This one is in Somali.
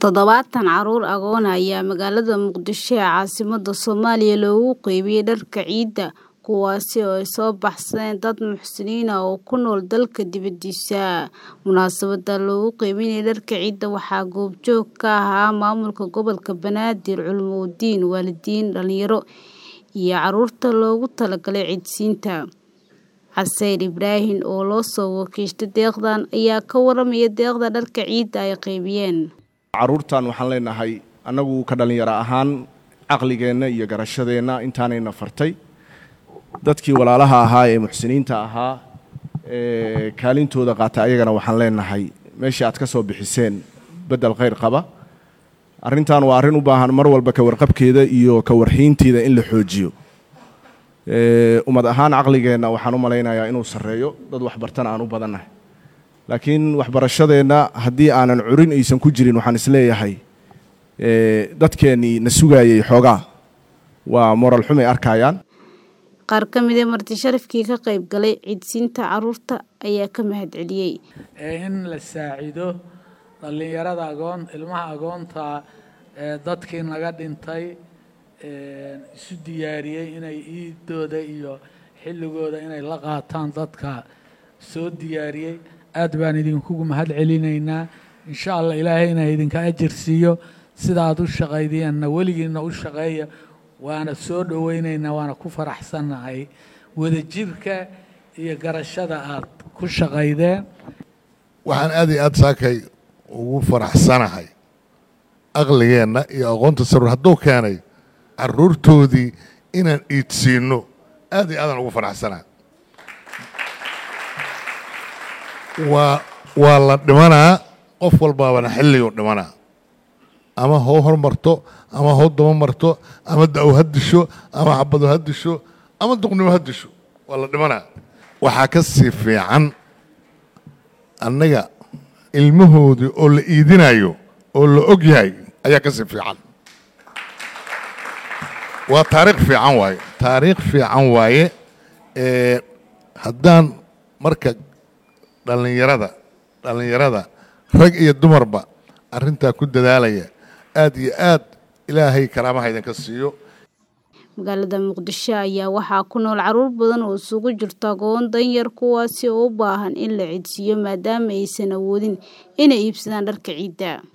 Toddobaatan carruur agoon ah ayaa magaalada Muqdisho ee caasimadda Soomaaliya loogu qaybiyay dharka ciida, kuwaas oo ay soo baxsadeen dad muxsiniin ah oo ku nool dalka dibadiisa. Munaasabadda lagu qaybinayay dharka ciida waxaa goobjoog ka ahaa maamulka gobolka Banaadir, culumuuddiin, waalidiin, dhalinyaro, iyo carruurta loogu talagalay ciidsiinta. Caseyr Ibraahin oo loo soo wakiishay deeqdan ayaa ka warramaya deeqda dharka ciida ay qaybiyeen. carruurtan waxaan leenahay annagu ka dhallinyaro ahaan caqligeenna iyo garashadeenna intaanayna fartay dadkii walaalaha ahaa ee muxsiniinta ahaa ee kaalintooda qaata ayagana waxaan leenahay meeshii aad ka soo bixiseen beddel khayr qaba arrintan waa arrin u baahan mar walba ka warqabkeeda iyo ka warxiinteeda in la xoojiyo ummad ahaan caqligeenna waxaan u malaynayaa inuu sarreeyo dad waxbartana aan u badannahay laakiin waxbarashadeenna haddii aanan curin aysan ku jirin waxaan isleeyahay dadkeennii na sugaayay xoogaa waa moral xumay arkayaan Qaar ka mid ah marti sharafkii ka qayb galay ciidsiinta carruurta ayaa ka mahadceliyey. in la saacido dhallinyarada agoon ilmaha agoonta ee dadkii naga dhintay isu diyaariyey inay iidooda iyo xilligooda inay la qaataan dadka soo diyaariyey aad baan idinkugu mahad celinaynaa insha allah ilaahayna idinka ajir siiyo sida aad u shaqaydeenna weligiinna u shaqeeya waana soo dhowaynaynaa waana ku faraxsannahay wadajirka iyo garashada aad ku shaqaydeen waxaan aad iyo aad saakay ugu faraxsanahay aqligeenna iyo aqoonta sarur hadduu keenay carruurtoodii inaan iidsiinno aad iyo aadaan ugu faraxsanahay waa waa la dhimanaa qof walbaabana xilliguu dhimanaa ama hoo hormarto ama hoo daba marto ama da-w ha disho ama xabado ha disho ama duqnimo ha disho waa la dhimanaa waxaa ka sii fiican annaga ilmahoodii oo la iidinayo oo la og yahay ayaa ka sii fiican waa taariikh fiican waaye taariikh fiican waaye haddaan marka dhallinyarada dhallinyarada rag iyo dumarba arrintaa ku dadaalaya aad iyo aad ilaahay karaamaha idinka siiyo magaalada muqdisho ayaa waxaa ku nool carruur badan oo isugu jirta agoon danyar kuwaasi oo u baahan in la ciidsiiyo maadaama aysan awoodin inay iibsadaan dharka ciida